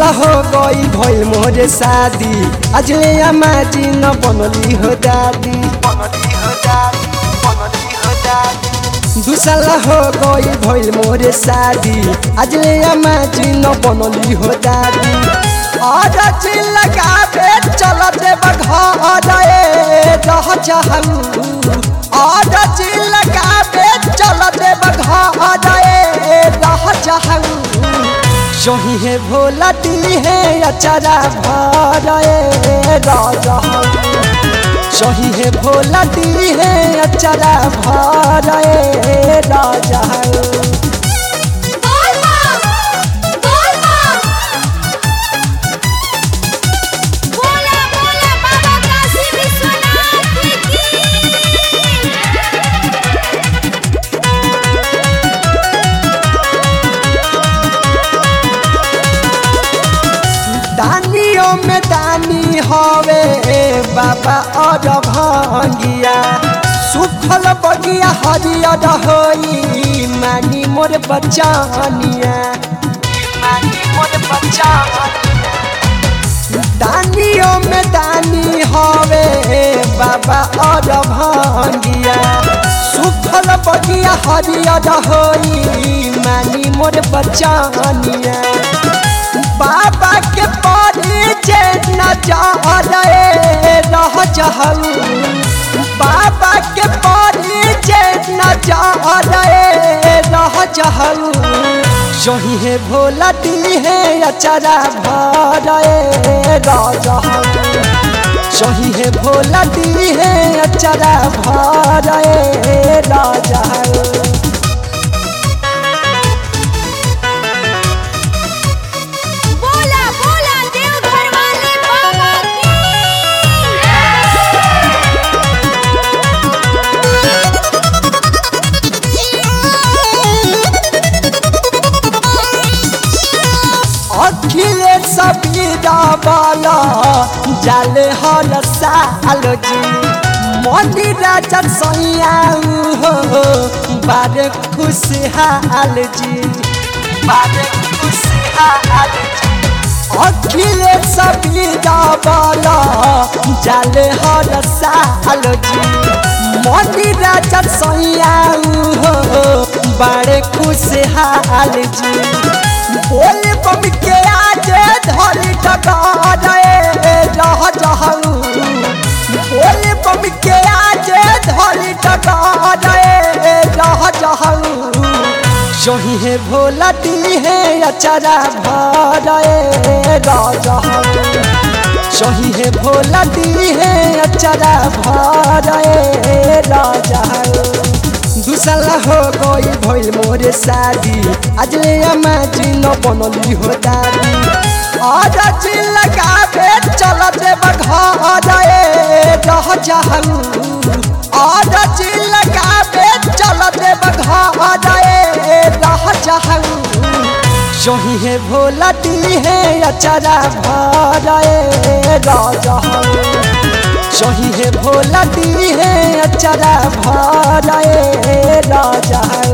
साल हो गई भइल मोरे शादी आज ले अमाजी न बनली हो दादी बनली हो दादी बनली हो दादी दू साल हो गई भइल मोरे शादी आज ले अमाजी न बनली हो दादी और जी लगावे चल देव घर ए रह चाहू और जी लगावे चल देव घर ए रह चाहू जही है भोला दी है अचारा भरे राजा जही है भोला दी है अचारा भरे राजा बोलबा बोलबा बोला बोला बाबा काशी विश्वनाथ की दानियों में दानी हवे बाबा और भंगिया सुखल बगिया हरियर होई मानी मोर बचानिया मानी मोर बचानिया दानियों में दानी हवे बाबा और भंगिया सुखल बगिया हरियर होई मानी मोर बचानिया बाबा के परिचय न जा रहे रह जहू बाबा के परिचय न जा रहे रह जहू जही है भोला दी है अचारा भरे राजा जही है भोला दी है अचारा भरे राजा बोला बोला देवघर वाले बाबा अखिलेश सबीरा वाला जाले हर साल जी मोदी राजा सैया हो बारे खुशहाल जी बारे खुशहाल जी अखिलेश सबीरा वाला जाले हर साल जी मोदी राजा सैया हो बारे खुशहाल जी बोल बम के आज धरी टकारे रह जहू बोल बम के आज धरी टकारे रह जहू जही है भोला दी है अचारा भरे राजा जही है भोला दी है अचारा भरे राजा दूसरा हो गई भइल मोरे शादी आज ले अमाजी न बनली हो दादी और जी लगावे चल देव घर ए रह जाहू और जी लगावे चल देव घर ए रह जाहू जही है भोला दी है अचारा भरे राजा जही है भोला दी है अचारा भरे राजा